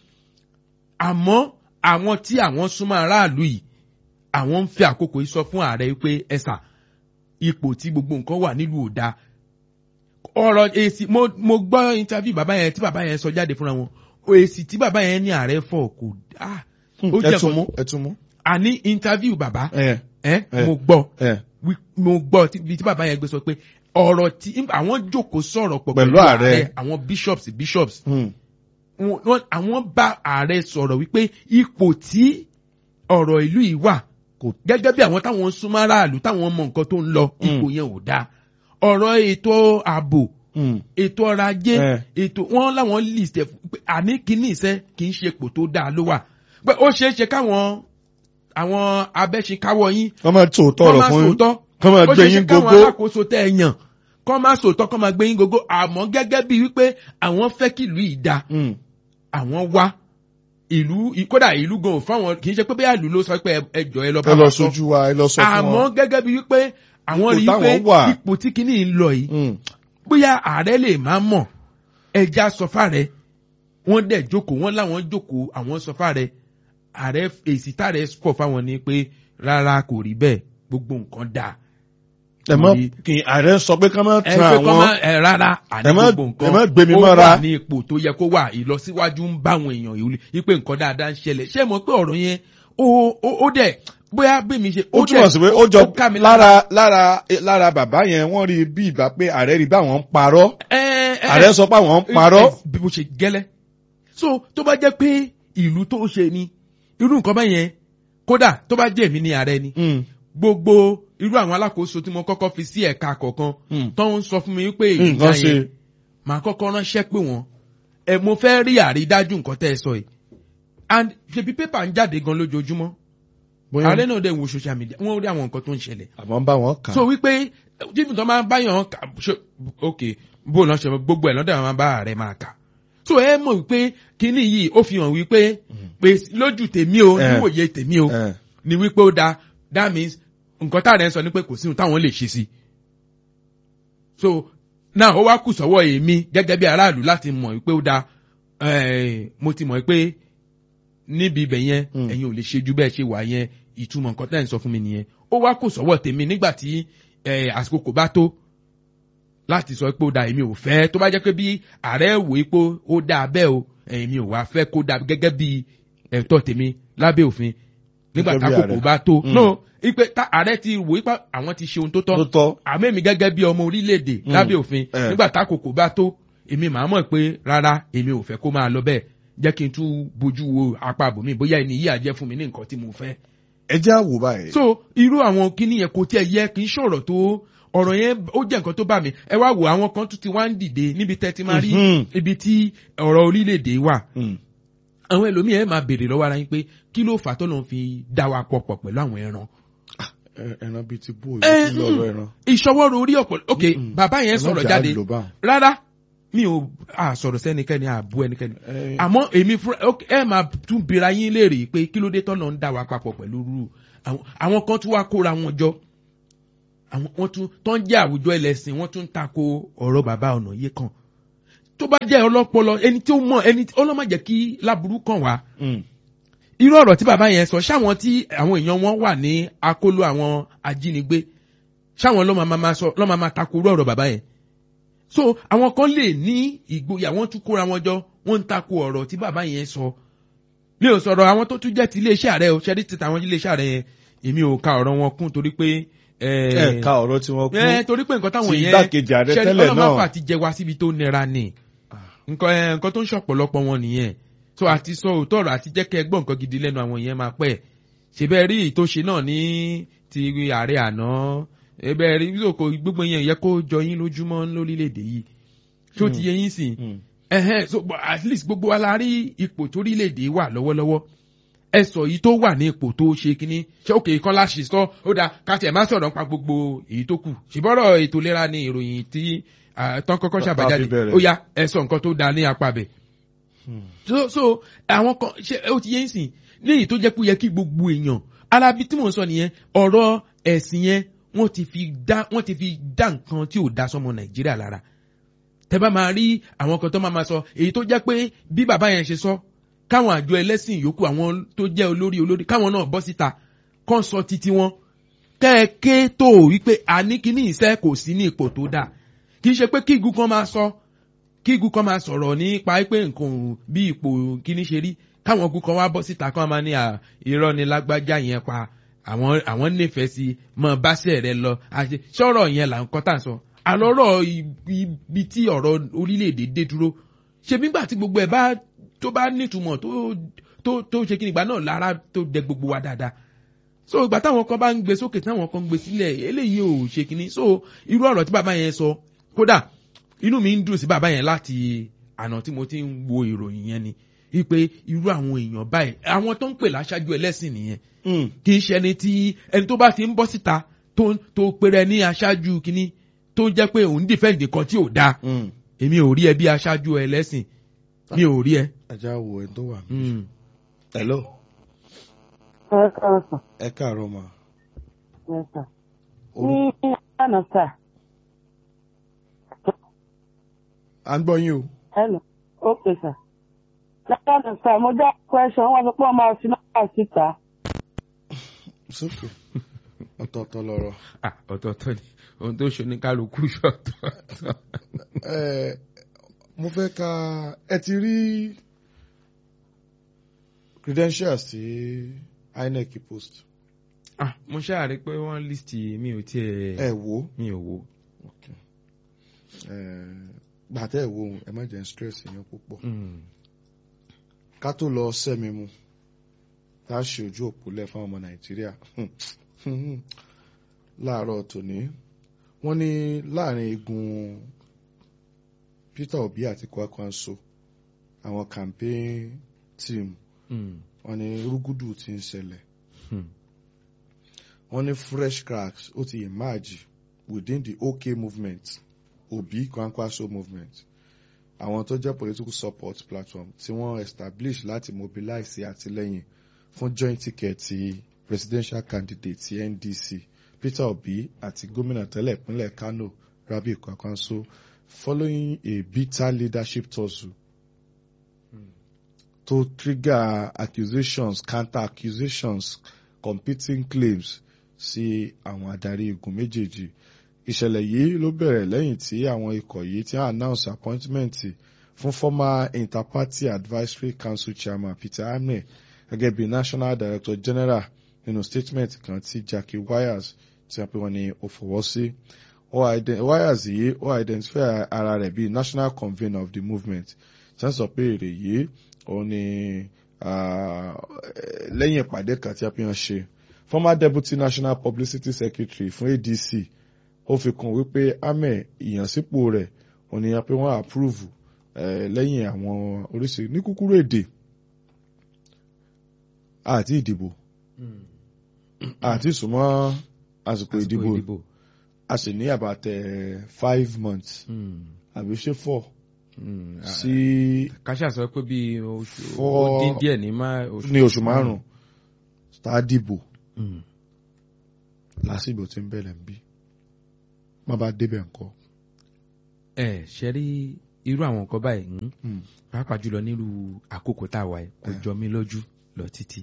àmọ́ àwọn tí àwọn súnmọ́ aráàlú yìí àwọn ń fẹ́ àkókò yìí sọ fún ààrẹ pé ẹ̀sà ipò tí gbogbo nǹkan wà nílùú ò dáa ọ̀rọ̀ èsì mo mo gbọ́ interview bàbá yẹn tí bàbá yẹn sọ jáde fúnra wọn èsì tí bàbá yẹn ní ààrẹ fọ̀ kò dáa ó jẹ́
ẹ tún
nǹkan-
mú ẹ tún mú.
àní interview bàbá
ẹ
ẹ
ẹ.
mo gbọ́
ẹ
wí- mo gbọ́ tí bí tí bàbá yẹn gbé sọ pé ọ̀rọ̀ tí àwọn jókòó sọ̀rọ̀ pọ̀
Pẹ̀lú ààrẹ.
àwọn bishops bishops
hmm,
wọn- wọn- àwọn bá ààrẹ sọ̀rọ̀ wípé ipò tí ọ̀rọ̀ ìlú yìí wà
Kò-
gẹ́gẹ́ bí àwọn táwọn ń súnmọ́ aráàlú táwọn mọ nǹkan tó ń lọ ipò yẹn ò dáa ọ̀rọ̀ ètò ààbò
hmm,
ètò ọrọ̀ ajé
Eh.
ètò wọn láwọn list ẹ̀ fún- pé àní kíní iṣẹ́ kì í ṣe ipò tó dáa ló wà pé ó ṣeé ṣe káwọn àwọn abẹ́ṣekáwọ́ yín
kọ́ máa tó
kọ́
tọrọ
máa
fún yín
sòótọ́
kọ́ máa
ó
gbé
ṣeé ṣe
yín
káwọn
gógó
alákòóso tẹ́ ẹ yàn kọ́ máa sòótọ́ kọ́ máa gbé yín gógó àmọ́ gẹ́gẹ́ bíi wípé àwọn fẹ́ kí ìlú yìí dáa
Hmm,
àwọn wá ìlú kódà ìlú gan ò fáwọn kì í ṣe pé bẹ́ẹ̀ ìlú ló sọ pé ẹ- ẹ jọ ẹ lọ bá
ẹ lọ
wa sọ
sójú wa ẹ lọ sọ fún
àmọ́
wọn.
gẹ́gẹ́ bíi wípé àwọn
Ipò
rí i
táwọn
pé
wà.
ipò tí kinní ń lọ yìí
Hmm,
bóyá ààrẹ lè má mọ̀ ẹja sọfá rẹ wọ́n dẹ̀ jókòó wọ́n láwọn jókòó àwọn sọfá rẹ ààrẹ èsì tààrẹ pọ̀ fáwọn ni pé rárá kò rí bẹ́ẹ̀ gbogbo nǹkan dáa
ẹ má
Torí-
kí ààrẹ sọ pé ká má
ẹ
tan
pé kọ́
àwọn
máa ẹ rárá àní
ẹ má-
gbogbo nǹkan
ẹ má gbé mi
ó
mọ́ra.
wà ní ipò tó yẹ kó wà ìlọsíwájú ń bá àwọn èèyàn yìí wípé nǹkan dáadáa ń ṣẹlẹ̀ ṣé mo pé ọ̀rọ̀ yẹn ó ó ó dẹ̀ bóyá bí mi ṣe
ó túmọ̀ sí pé ó jọ
ká mi
lára lára lára bàbá yẹn wọ́n rí bí ìgbà pé ààrẹ rí báwọn ń parọ́
ẹ ẹ
ààrẹ sọ pé àwọn ń parọ́
ẹ, bí mo ṣe gẹ́lẹ́ so tó bá jẹ́ pé ìlú tó ṣe ni irú nǹkan bá yẹn kódà tó bá jẹ́ èmi ní ààrẹ ni
Hmm,
gbogbo irú àwọn alákòóso tí mo kọ́kọ́ fi sí ẹ̀ka kọ̀ọ̀kan
hmm.
tó ń sọ fún mi pé
nǹkan
ìjà
ṣe
yẹn màá kọ́kọ́ ránṣẹ́ pé wọ́n ẹ mo fẹ́ rí àrídájú nǹkan tẹ́ ẹ sọ yìí and ṣebí pépà ń jáde gan lójoojúmọ́
bóyá
ààrẹ náà dẹ̀ wo social media wọ́n rí àwọn nǹkan tó ń ṣẹlẹ̀
àmọ́ ń bá wọn kà
so wípé jíjìn tó máa ń báyàn kà ṣe ok bó lọ́n ṣe gbogbo ẹ̀ lọ́dọ̀ máa ń bá ààrẹ máa kà so ẹ mọ̀ wípé kíní yìí ó fi hàn wípé pé lójú tèmi o
Eh.
níwòye tèmi o
Eh,
ni wípé ó da that means nǹkan táàrẹ ń sọ ni pé kò sí ohun táwọn lè ṣe sí so náà ó wá kù sọ́wọ́ èmi gẹ́gẹ́ bí aráàlú láti mọ̀ wípé ó da eh, mo ti mọ̀ pé níbi ibẹ̀ yẹn
Mm.
ẹ̀yin ò lè ṣe ju bẹ́ẹ̀ ṣe wà yẹn ìtumọ̀ nǹkan tẹ́ ẹ̀ ń sọ fún mi nìyẹn ó wá kù sọ́wọ́ tèmi nígbà tí eh, àsìkò kò bá tó láti sọ pé ó da èmi ò fẹ́ tó bá jẹ́ pé bí ààrẹ wò ó pé ó da bẹ́ẹ̀ o èmi ò wá fẹ́ kó da gẹ́gẹ́ bí ẹ̀tọ́ tèmi lábẹ́ òfin nígbà
Gẹ́gẹ́ bí
tákòkò
ààrẹ.
bá tó
Mm.
no ipe tá ààrẹ ti wò ó pé àwọn ti ṣe ohun tó
tó
tọ́
tọ́
àmẹ́mi gẹ́gẹ́ bí ọmọ orílẹ̀-èdè
Mm.
lábẹ́ òfin
Eh.
nígbà tákòkò bá tó èmi màá mọ̀ pé rárá èmi ò fẹ́ kó máa lọ bẹ́ẹ̀ jẹ́ kí n tún bójú wo apá àbòmí bóyá ẹni yíyà jẹ́ fún mi ní nǹkan tí mo fẹ́
ẹ jẹ́ àwò báyìí
so irú àwọn kíní yẹn kò tiẹ̀ yẹ kì í ṣọ̀rọ̀ tó ọ̀rọ̀ yẹn ó jẹ́ nǹkan tó bá mi ẹ wá wo àwọn kan tún ti wá ń dìde níbi tẹ́ ti máa rí
Mhm.
ibi tí ọ̀rọ̀ orílẹ̀-èdè wà
Hmm,
àwọn ẹlòmíì ẹ máa béèrè lọ́wọ́ ara yín pé kí ló fà tó lọ́n fi dá wa pọ̀ pọ̀ pẹ̀lú àwọn ẹran
ẹ- ẹran bíi ti bó
Eh,
ìlú lọ́rọ̀ ẹran
ìṣọwọ́rò orí ọ̀pọ̀ ok
Mm-mm.
bàbá yẹn sọ̀rọ̀
Ẹlọ́jà
jáde
ló bá wọn.
rárá mi ò à sọ̀rọ̀ sẹ́nikẹ́ni àbú ẹnikẹ́ni
Eh,
àmọ́ èmi fúnra ok, ẹ máa tún bira yín léèrè pé kí ló dé tọ́nà ń dá wa papọ̀ pẹ̀lú rú àwọn àwọn kan tún wá kóra wọn jọ àwọn wọ́n tún tó ń jẹ́ àwùjọ ẹlẹ́sìn wọ́n tún ń tako ọ̀rọ̀ bàbá ọ̀nà yìí kan tó bá jẹ́ ọlọ́pọlọ ẹni tí ó mọ̀ ẹni tí ọlọ́mọ jẹ́ kí láburú kàn wá
Mm.
irú ọ̀rọ̀ tí bàbá yẹn sọ ṣáwọn tí àwọn èèyàn wọn wà ní akóló àwọn ajínigbé ṣáwọn ló máa máa sọ ló máa máa tako irú ọ̀rọ̀ bàbá yẹn so àwọn kan lè ní ìgboyà wọ́n tún kóra wọn jọ wọ́n ń tako ọ̀rọ̀ tí bàbá yẹn sọ mi ò sọ̀rọ̀ àwọn tó tún jẹ́ ti iléeṣẹ́ ààrẹ o ṣẹ́rí ti tàwọn iléeṣẹ́ ààrẹ yẹn èmi ò ka ọ̀rọ̀ wọn kún torí pé
ẹ ká ọ̀rọ̀ tí wọ́n kú
ẹ torí pé nǹkan táwọn
sí
yẹn
igbákejì ààrẹ
ṣẹ́rí
tẹ́lẹ̀
ọlọ́mọ
náà.
àfà ti jẹ wá síbi tó nira ni nǹkan ẹ, nǹkan tó ń ṣọ̀pọ̀lọpọ̀ wọn nìyẹn so àti sọ òótọ́ ọ̀rọ̀ àti jẹ́ kẹ́ ẹ gbọ́ nǹkan gidi lẹ́nu àwọn yẹn máa pẹ́ ṣèbẹ́ rí ìtòṣe náà ní ti ààrẹ àná ẹbẹ́ rí lóko gbogbo yẹn yẹ kó jọ yín lójúmọ́ lórílẹ̀‐èdè yìí tó ti yẹ yín sìn
Mm.
ẹhẹn so but at least gbogbo wa la rí ipò torílẹ̀‐èdè wà lọ́wọ́lọ́wọ́ ẹ sọ yìí tó wà ní ipò tó ṣe kínní ṣé òkè kan láṣì sọ ó dáa ká tiẹ̀ má sọ̀rọ̀ nípa gbogbo èyí tó kù ṣùgbọ́n ètò ìlera ni ìròyìn tí ah, tán kọ́kọ́
Tá-
ṣàbájáde
tá fi bẹ̀rẹ̀.
ó yá ẹ sọ nǹkan tó dáa ní apá bẹ̀
Mm.
so so àwọn kan ṣe ó ti yé ń sìn léyìí tó jẹ́ pé ó yẹ kí gbogbo èèyàn alábi tí mò ń sọ nìyẹn ọ̀rọ̀ ẹ̀sìn yẹn wọ́n ti fi dá wọ́n ti fi dá nǹkan tí ò dá sọmọ nàìjíríà lára tẹ bá máa rí àwọn kan tó máa ma sọ èyí tó jẹ́ pé bí bàbá yẹn ṣe sọ káwọn àjọ ẹlẹ́sìn yòókù àwọn tó jẹ́ olórí olórí káwọn náà bọ́ síta kán sọ títí wọn kẹ́ẹ̀ké tó wípé àníkíní ìṣẹ́ kò sí ní ipò tó dáa kì í ṣe pé kí igun kan máa sọ kí igun kan máa sọ̀rọ̀ nípa pé nǹkan ò bí ipò kíní ṣe rí káwọn igun kan wá bọ́ síta kán máa ní à, irọ́ ni lágbájá yẹn pa àwọn àwọn nífẹ̀ẹ́ sí mọ báṣẹ̀ rẹ lọ àṣẹ sọ̀rọ̀ yẹn là ń kọ́ tà ń sọ àlọ́rọ̀ ibi tí ọ̀rọ̀ orílẹ̀-èdè dé dúró ṣe nígbà tí gbogbo ẹ̀ bá tó bá nítumọ̀ tó tó tó ṣe kí nígbà náà lára tó dẹ gbogbo wa dáadáa so ìgbà táwọn kan bá ń gbé sókè táwọn kan ń gbé sílẹ̀ eléyìí ò ṣe kíní so irú ọ̀rọ̀ tí bàbá yẹn sọ kódà inú mi ń dùn sí bàbá yẹn láti àná tí mo ti ń wo ìròyìn yẹn ni wípé irú àwọn èèyàn báyìí àwọn tó ń pè láṣáájú ẹlẹ́sìn nìyẹn
Mm.
kì í ṣe ẹni tí ẹni tó bá ti ń bọ́ síta tó tó péré ní aṣáájú kíní tó jẹ́ pé òun dìfẹ́ǹdì kan tí ò dáa
Mm.
èmi ò rí ẹ bí aṣáájú ẹlẹ́sìn mi ò rí ẹ.
ajá wo ẹni tó wà mí.
Mm.
hello
ẹ káàárọ̀ sà
ẹ káàárọ̀ mà.
ẹ sà
Orú-
ní àná sà
à ń gbọ́ yín o.
hello ok sà lánàá sà mo dá question wọn sọ pé wọn máa fi nọ́mbà síta
sókè ọ̀tọ̀ọ̀tọ̀ lọ̀rọ̀.
Ah, ọ̀tọ̀ọ̀tọ̀ ni ohun tó ṣe ní kálukú ṣọ̀tọ̀ọ̀tọ̀.
Ẹ, mo fẹ́ ka ẹ ti rí credentials tí INEC post
Ah, mo ṣáàrí pé wọ́n list mi ò tiẹ̀
ẹ wò ó.
mi ò wo.
Ẹ, gbàtẹ́ ẹ wo ohun ẹ má jẹ́ n stress yẹn púpọ̀.
Mm.
ká tó lọ sẹ́mi mu tá a ṣe ojú òpó lẹ̀ fún ọmọ nàìjíríà láàárọ̀ tòní wọ́n ní láàrin igun peter obi àti kwakwanso àwọn campaign team
Mm.
wọ́n ní rúgúdù ti ń ṣẹlẹ̀
Hmm.
wọ́n ní fresh cracks ó ti emerge within the OK movement obi kwankwaso movement àwọn tó jẹ́ political support platform tí wọ́n establish láti mobilize àtìlẹ́yìn fún joint ticket ti presidential candidate ti NDC Peter Obi àti gómìnà tẹ́lẹ̀ ìpínlẹ̀ Kano Rabi Kwankwaso following a bitter leadership tussle to trigger accusations counter accusations competing claims sí àwọn adarí igun méjèèjì ìṣẹ̀lẹ̀ yìí ló bẹ̀rẹ̀ lẹ́yìn tí àwọn ikọ̀ yìí ti announce appointment fún former interparty advisory council chairman Peter Hamne gẹ́gẹ́ bí national director general nínú statement kan tí Jackie Wires tí a pè wọ́n ní ó fọwọ́ sí Wires yìí ó identify ara rẹ̀ bí national convener of the movement tí wọ́n sọ pé èrè yìí òun ni lẹ́yìn ìpàdé kan tí a fi hàn ṣe former deputy national publicity secretary fún ADC ó fi kún wípé amẹ ìyànsípò rẹ̀ òun ni a pé wọ́n approve lẹ́yìn àwọn oríṣi ní kúkúrú èdè àti ìdìbò àti ìsúnmọ́ àsìkò ìdìbò a sì ní àbàtẹ five months àbí ṣe four sí
kàṣà sọ pé bí oṣù
Four-
ó dín díẹ̀ ní má
ní oṣù márùn-ún tá a dìbò lásìgbò tí ń bẹ̀rẹ̀ ń bí má bá débẹ̀ ńkọ́.
ẹ ṣe rí irú àwọn nǹkan báyìí ń
Mm.
pàápàá jùlọ nílùú àkókò tá a wà yìí kò
Eh.
jọ mí lójú lọ títí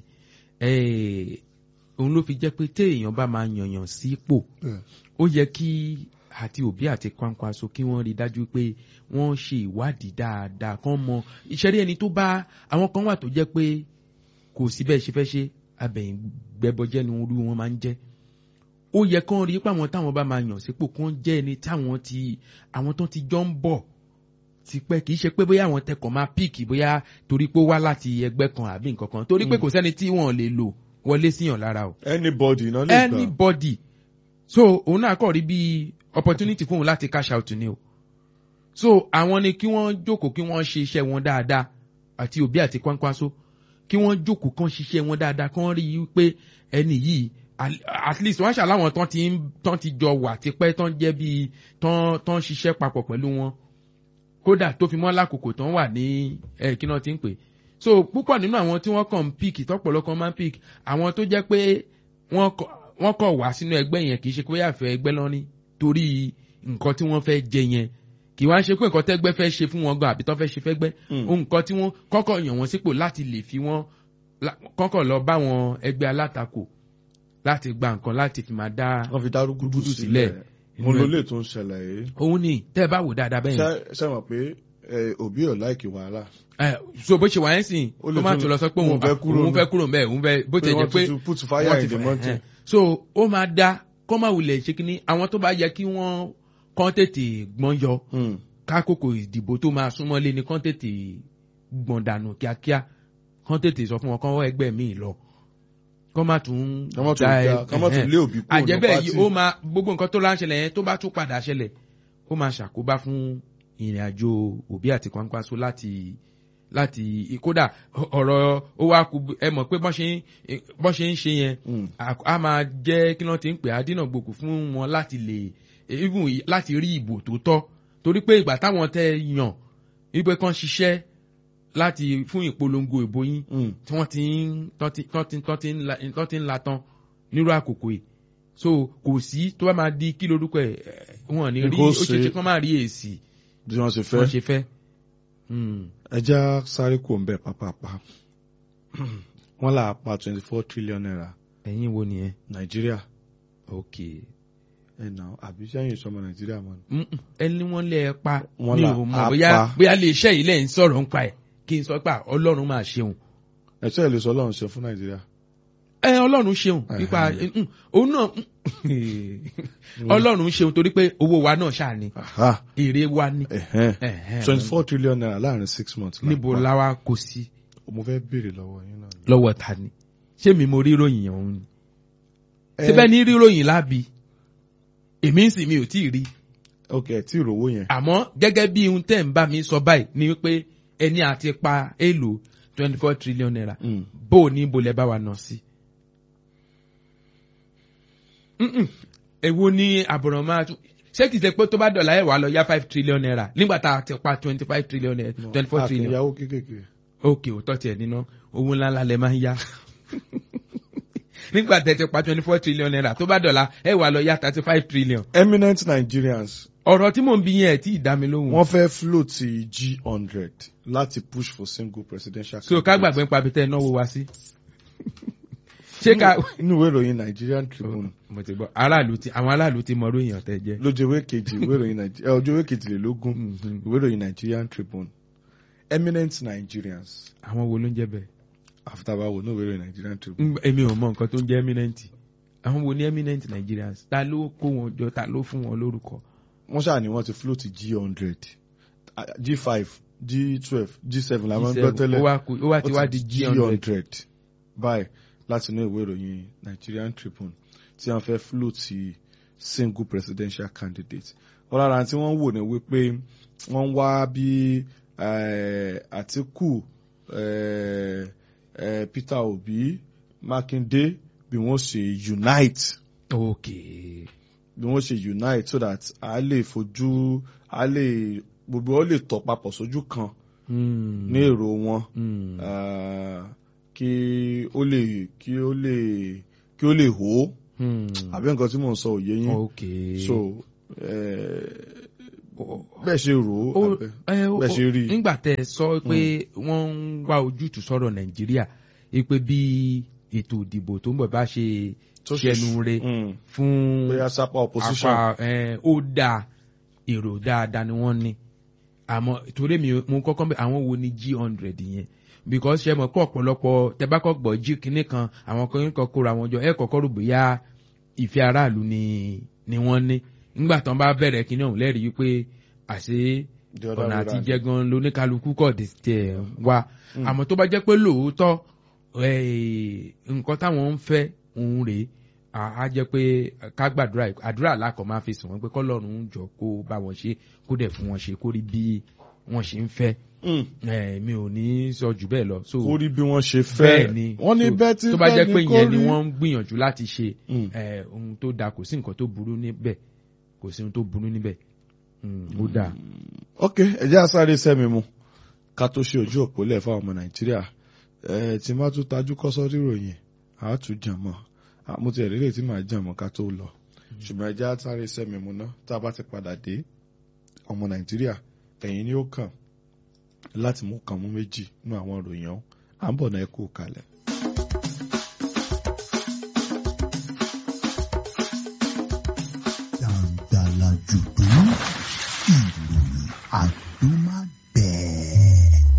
Eh, òun ló fi jẹ́ pé téèyàn bá máa yànyàn sípò
Yeah.
ó yẹ kí àti òbí àti kwankwaso kí wọ́n rí dájú pé wọ́n ṣe ìwádìí dáadáa kán mọ ìṣẹ́rí ẹni tó bá àwọn kan wà tó jẹ́ pé kò sí bẹ́ẹ̀ ṣe fẹ́ ṣe abẹ̀yìn gbẹbọjẹ́ ni orú wọn máa ń jẹ́ ó yẹ kán rí pé àwọn táwọn bá máa yàn sípò kán jẹ́ ẹni táwọn ti àwọn tó ti jọ ń bọ̀ tipẹ́ kì í ṣe pé bóyá àwọn tẹkọ̀ máa píìkì bóyá torí pé ó wá láti ẹgbẹ́ kan àbí nǹkan kan torí pé
Mm.
kò sẹ́ni tí wọ́n lè lò wọlé síyàn lára o
anybody náà lè gbà.
anybody so òun náà kọ̀ rí bí opportunity fún òun láti cash out ni o so àwọn ni kí wọ́n jókòó kí wọ́n ṣe iṣẹ́ wọn dáadáa àti òbí àti kwankwaso kí wọ́n jókòó kán ṣiṣẹ́ wọn dáadáa kán rí i pé ẹni yìí al- at least wọ́n ṣàláwọn tán ti ń tán ti jọ wà tipẹ́ tán jẹ́ bíi tán tán ṣiṣẹ́ papọ̀ pẹ̀lú wọn kódà tó fi mọ́ lákòókò tán wà ní ẹ̀ kí náà ti ń pè so púpọ̀ nínú àwọn tí wọ́n kàn ń píìkì tọ́pọ̀lọpọ̀ máa ń píìkì àwọn tó jẹ́ pé wọ́n kọ- wọ́n kọ̀ wá sínú ẹgbẹ́ yẹn kì í ṣe pé àfẹ́ ẹgbẹ́ lọ́ní torí nǹkan tí wọ́n fẹ́ jẹ yẹn kì í wá ṣe pé nǹkan tẹ́gbẹ́ fẹ́ ṣe fún wọn gan àbí tó fẹ́ ṣe fẹ́gbẹ́
Mm.
ohun nǹkan tí wọ́n kọ́kọ́ yàn wọ́n sípò láti lè fi wọ́n la- kọ́kọ́ lọ bá wọn ẹgbẹ́ alátakò láti gba nǹkan láti fi máa dá
wọ́n fi dárúkú
Gúdúgúdú
sílẹ̀.
sílẹ̀.
mo ló lè tún ṣẹlẹ̀ yìí.
òun ni tẹ́ ẹ bá wò dáadáa bẹ́ẹ̀ yẹn
ṣé ṣé mọ̀ pé ẹ, òbí ò láìkì wàhálà.
ẹ so bó ṣe wà yẹn sìn
Ó lè
ó má
tún-
tún lọ sọ pé
òun
òun
fẹ́ kúrò
òun
ńbẹ̀.
fẹ́ kúrò ńbẹ̀ òun fẹ́ bó ti jẹ́ pé
wọ́n ti put fire
wọ́n ti
in the
fẹ́-
mountain.
ẹ̀. so ó máa da kọ́ máa wulẹ̀ ṣe kínní àwọn tó bá yẹ kí wọ́n kán tètè gbọ́n yọ
Mm.
kákòkò ìdìbò tó máa súnmọ́lé ni kán tètè gbọ̀n dànù kíákíá kán tètè sọ fún wọn kán wọ́ ẹgbẹ́ míì lọ kán má tún
Kán má tún
da ẹ-
já- kán má tún
ẹ̀hẹ́n.
lé òbí kúrò ní
àjẹbẹ́
pátì.
yìí ó máa gbogbo nǹkan tó láǹṣẹlẹ̀ yẹn tó bá tún padà ṣẹlẹ̀ ó máa ṣàkóbá fún ìrìn àjò òbí àti kwankwaso láti láti kódà ọ̀rọ̀ ó wá kú ẹ mọ̀ pé bọ́n ṣe ń bọ́n ṣe ń ṣe yẹn
Mm.
a a máa jẹ́ kí wọ́n ti ń pè á dínà gbòkú fún wọn láti lè even láti rí ìbò tó tọ́ torí pé ìgbà táwọn tẹ yàn wípé kán ṣiṣẹ́ láti fún ìpolongo ìbò yín
Mm.
tí wọ́n ti ń tán ti tán ti tán ti ń la tán ti ń la tán nírú àkókò yìí so kò sí tó bá máa di kí lorúkọ ẹ̀ ẹ̀, wọn ò ní rí
Kó
ó ṣe
ṣe-
ṣe kán máa rí èsì
bí wọ́n ṣe
tí wọ́n
fẹ́.
ṣe fẹ́. Mm.
ẹja sáré kò ń bẹ̀ pápápá. wọ́n là á pa twenty four trillion naira
ẹ̀yin wo nìyẹn
nàìjíríà.
ok
ẹ̀ nà àbí sẹ́yìn ìsọmọ nàìjíríà mọ́ ni.
Mm-mm. ẹni wọ́n lé ẹ pa
Wọ́n
mi
là
ò
á
mọ̀ bóyá
pa.
bóyá lè ṣe yìí lẹ́yìn sọ̀rọ̀ ń pa ẹ̀ kí n sọ pé ọlọ́run máa ṣeun
ẹ̀sẹ̀ ìlú sọ ọlọ́run ṣe fún nàìjíríà.
ẹ ọlọ́run ṣeun
Ẹ̀hẹ̀.
nípa mm, òun náà ọlọ́run ṣeun torí pé owó wa náà ṣáà ni
Aha.
èrè wa ni
Ẹ̀hẹ́n. twenty four trillion naira láàrin six months. la
níbo
pa.
láwa kò sí
mo fẹ́ béèrè lọ́wọ́ yín náà.
lọ́wọ́ ta ni ṣé mi mo ríròyìn yẹn òun ni
Ẹ-
síbẹ̀ ní ríròyìn lábi èmi ń sìn mi ò tí ì rí
ok ẹ tí ìrówó yẹn.
àmọ́ gẹ́gẹ́ bí ohun tẹ́ ń bá mi sọ báyìí ni wípé ẹni àti pa èlò twenty four trillion naira
Mm.
bó o ní ibo lẹ bá wa nà sí. Mm-mm. èwo ni àbọ̀ràn máa tún ṣé kìí ṣe pé tó bá dọ̀là ẹ̀ wà lọ yá five trillion naira nígbà tá a ti pa twenty five trillion naira twenty four trillion
àtìyàwó kékèké.
òkè òótọ́ tiẹ̀ níná owó ńláńlá lẹ máa ń yá nígbà tẹ̀ ti pa twenty four trillion naira tó bá dọ̀là ẹ̀ wà lọ yá thirty five trillion
eminent nigerians
ọ̀rọ̀ tí mò ń bí yẹn ẹ̀ tí ì dá mi lóhùn.
wọ́n fẹ́ float g hundred láti push for single presidential.
so ká gbàgbé ń pa abitẹ́ náwó wa sí. ṣé ká.
inú ìwé ìròyìn nigerian tribune
mo ti gbọ́ aráàlú ti àwọn aráàlú ti mọ lóyìn ọ̀tẹ̀ jẹ́.
lójú ìwé kejì ìwé ìròyìn Nige- ẹ, ojú ìwé kejìlélógún
Mhm.
ìwé ìròyìn nigerian tribune eminent nigerians
àwọn wo ló ń jẹ́ bẹ́ẹ̀.
àfitàbáwò ní ìwé ìròyìn nigerian tribune.
Mm, èmi ò mọ nǹkan tó ń jẹ́ eminent àwọn wo ni eminent Nigerians ta ló kó wọn jọ ta ló fún wọn lórúkọ.
wọ́n ṣáà ní wọ́n ti float g hundred g five g twelve g seven làwọn ń gbọ́ tẹ́lẹ̀
ó wá kú- ó wá ti wá di g hundred.
báyìí láti inú ìwé ìròyìn Nigerian Tribune tí wọ́n fẹ́ float single presidential candidate wọ́n lára tí wọ́n wò ní wípé wọ́n wá bí eh, Àtíkù eh, eh, Peter Obi Mákindé bí wọ́n ṣe unite
ok
bí wọ́n ṣe unite so that a lè fojú a lè gbogbo ọ lè tọ̀ papọ̀ sójú kan
Hmm.
ní èrò wọn
Hmm.
ah, kí ó lè kí ó lè kí ó lè hó
Hmm.
àbí nǹkan tí mò ń sọ òye yín
ok
so eh, bẹ́ẹ̀ ṣe rò ó
ó
abẹ́-
ẹ, ó-
bẹ́ẹ̀ ṣe rí i.
nígbà tẹ ẹ sọ pé wọ́n ń wá ojútùú sọ̀rọ̀ nàìjíríà pé bí ètò ìdìbò tó ń bọ̀ bá ṣe
Tó ṣe-
ṣẹnu re
Mm.
fún
bóyá sápá opposition.
apá ẹ, ó dáa èrò dáadáa ni wọ́n ní àmọ́ torí mi mo kọ́kọ́ bẹ àwọn wo ni g hundred yẹn because ṣe mọ̀ pé ọ̀pọ̀lọpọ̀ tẹ́bákọ̀ gbọ́ jí kinní kan àwọn kan yín kan kóra wọn jọ ẹ̀ kọ́kọ́ rò bóyá ìfẹ́ aráàlú ni ni wọ́n ní nígbà tán bá bẹ̀rẹ̀ kinní ọ̀hún lẹ́rìí wípé àṣé
The other
ọ̀nà
way
àti
round.
jẹ́ gan lóníkálukú kọ̀ dé tiẹ̀ wá àmọ́ tó bá jẹ́ pé lóòótọ́ eh, nǹkan táwọn ń fẹ́ òun rèé à á jẹ́ pé ká gbàdúrà àdúrà lákọ̀ máa fi sùn wọ́n pé kọ́lọ́run jọ kó bá wọn ṣe kó dẹ̀ fún wọn ṣe kó rí bí wọ́n ṣe ń fẹ́
Mm.
Eh, mi ò ní sọ jù bẹ́ẹ̀ lọ. so
kó rí bí wọ́n ṣe
bẹ́ẹ̀
fẹ́
ni
wọ́n ní
so,
bẹ́ẹ̀ tí
tó bá jẹ́ pé
kó
yẹn ni
rí.
wọ́n ń gbìyànjú láti ṣe
Mm.
eh, ohun tó dáa kò sí nǹkan tó burú níbẹ̀ kò sí ohun tó burú níbẹ̀ Mm, ó dáa.
ok ẹjẹ́ àsáré sẹ́mi mu ká tó ṣe ojú òpó lẹ̀ fáwọn ọmọ nàìjíríà ẹ tí má tún tajú kọ́sọ́ ríròyìn àá tún jàn mọ́ mo ti ẹ̀rí lè tí màá jàn mọ́ ká tó lọ ṣùgbọ́n ẹjẹ́ àsáré sẹ́mi mu náà tá a bá ti padà dé ọmọ nàìjíríà ẹ̀yin ni ó kàn láti mú kan mú méjì nínú àwọn ìròyìn ọ̀hún à ń bọ̀ náà ẹ kú kalẹ̀.
Dàǹdàlà jùdú ìròyìn àdúmágbẹ̀ẹ́.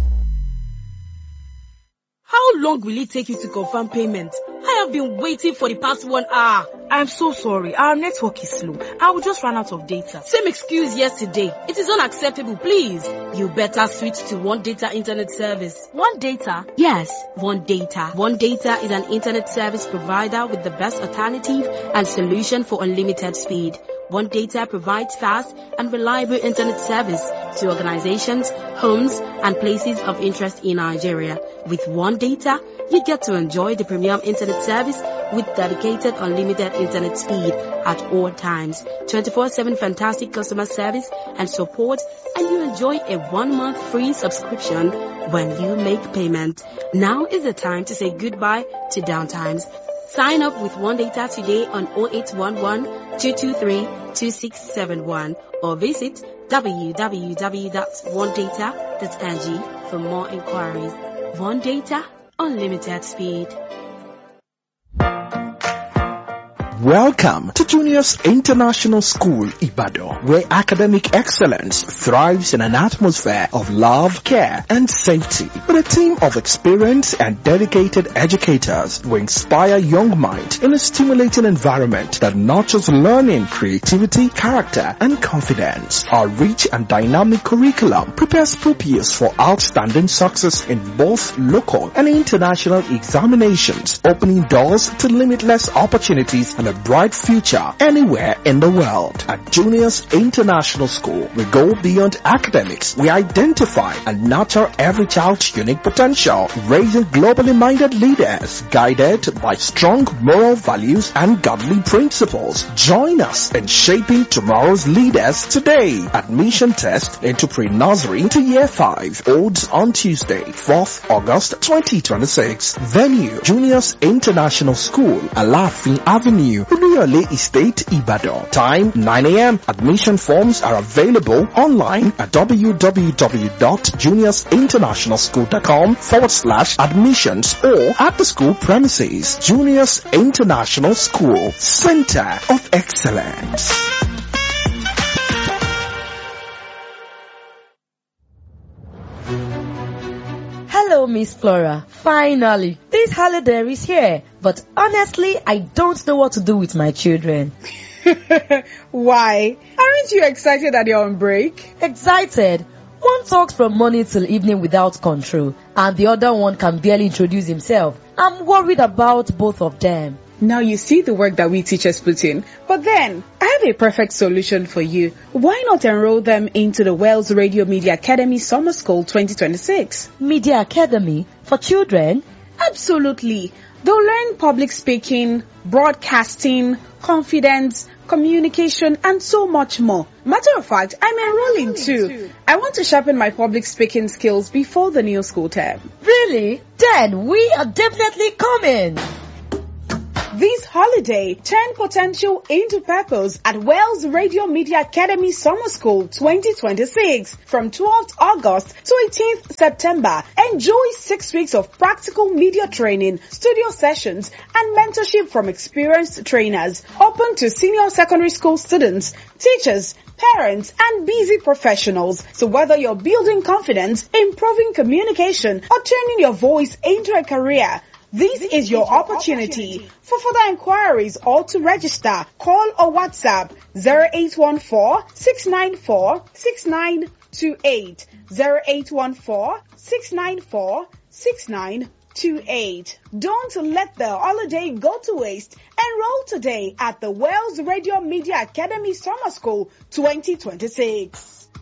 How long will it take you to confirm payment? I have been waiting for the past one hour.
I'm so sorry. Our network is slow. I will just run out of data.
Same excuse yesterday. It is unacceptable, please. You better switch to One Data Internet Service.
One data.
Yes, One Data. One Data is an internet service provider with the best alternative and solution for unlimited speed. One Data provides fast and reliable internet service to organizations, homes, and places of interest in Nigeria. With One Data, you get to enjoy the premium internet service with dedicated unlimited internet speed at all times, 24-7 fantastic customer service and support, and you enjoy a one-month free subscription when you make payment. Now is the time to say goodbye to downtimes. Sign up with One Data today on 0811 223 2671 or visit www.onedata.ng for more inquiries. One Data, unlimited speed.
Welcome to Juniors International School, Ibadan, where academic excellence thrives in an atmosphere of love, care, and safety. With a team of experienced and dedicated educators who inspire young minds in a stimulating environment that nurtures learning, creativity, character, and confidence. Our rich and dynamic curriculum prepares pupils for outstanding success in both local and international examinations, opening doors to limitless opportunities and a bright future anywhere in the world. At Juniors International School, we go beyond academics. We identify and nurture every child's unique potential, raising globally minded leaders guided by strong moral values and godly principles. Join us in shaping tomorrow's leaders today. Admission test into pre-nursery to year 5 holds on Tuesday, 4th August 2026. Venue, Juniors International School, Alafin Avenue, Oluyole Estate, Ibadan. Time 9 a.m. Admission forms are available online at www.juniorsinternationalschool.com forward slash admissions or at the school premises. Juniors International School, Center of Excellence.
Hello, Miss Flora. Finally, this holiday is here. But honestly, I don't know what to do with my children.
Why? Aren't you excited that you're on break?
Excited. One talks from morning till evening without control, and the other one can barely introduce himself. I'm worried about both of them.
Now you see the work that we teachers put in. But then, I have a perfect solution for you. Why not enroll them into the Wales Radio Media Academy Summer School 2026?
Media Academy for children?
Absolutely. They'll learn public speaking, broadcasting, confidence, communication, and so much more. Matter of fact, I'm enrolling too. I want to sharpen my public speaking skills before the new school term.
Really? Then we are definitely coming.
This holiday, turn potential into purpose at Wells Radio Media Academy Summer School 2026 from 12th August to 18th September. Enjoy six weeks of practical media training, studio sessions, and mentorship from experienced trainers. Open to senior secondary school students, teachers, parents, and busy professionals. So whether you're building confidence, improving communication, or turning your voice into a career, this is your opportunity. For further inquiries or to register, call or WhatsApp 0814-694-6928, 0814-694-6928. Don't let the holiday go to waste. Enroll today at the Wells Radio Media Academy Summer School 2026.